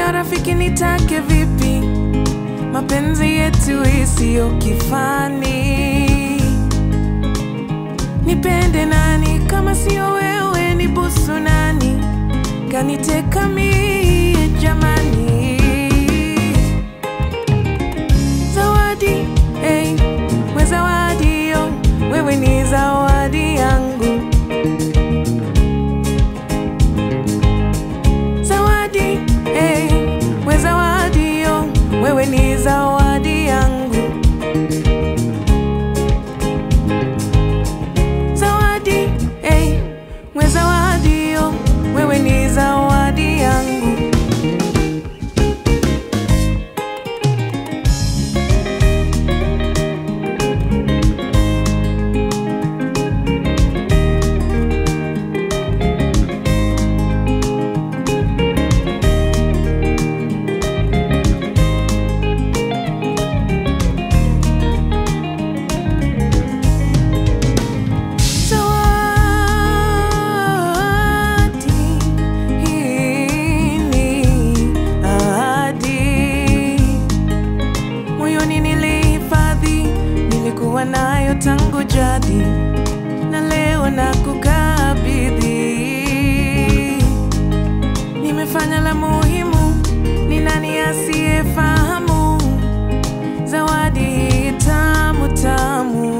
ndiyo rafiki nitake vipi mapenzi yetu isiyo kifani nipende nani kama sio wewe ni busu nani kaniteka mie jamani zawadi hey, we zawadi yo wewe ni zawadi yangu zawadi hey, we zawadi yo wewe ni zawadi yangu zawadi hey, we zawadi yo wewe ni zawadi yangu Zawadi hii ni ahadi moyoni nilihifadhi, nilikuwa nayo tangu jadi, na leo nakukabidhi. Nimefanya la muhimu, ni nani asiyefahamu zawadi hii tamu tamu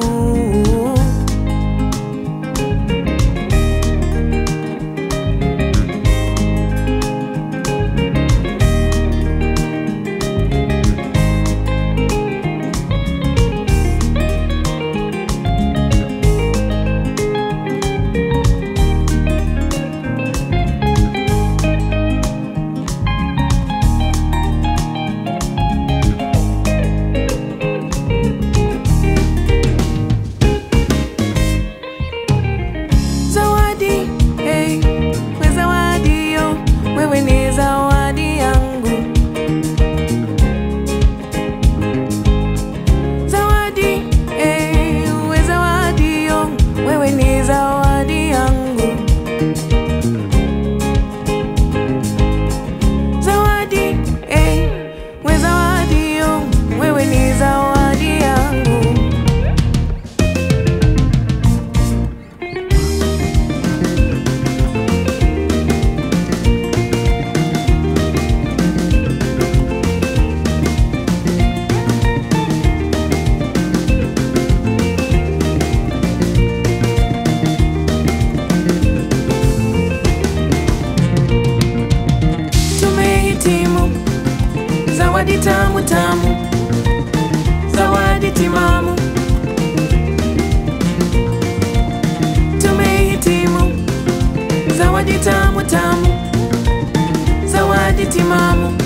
zawadi hey, we zawadi yo wewe ni zawadi yangu zawadi hey, we zawadi yo wewe ni zawadi yangu zawadi hey, we zawadi yo wewe ni zawadi yangu tumehitimu zawadi tamu tamu zawadi timamu tumehitimu zawadi tamu tamu zawadi timamu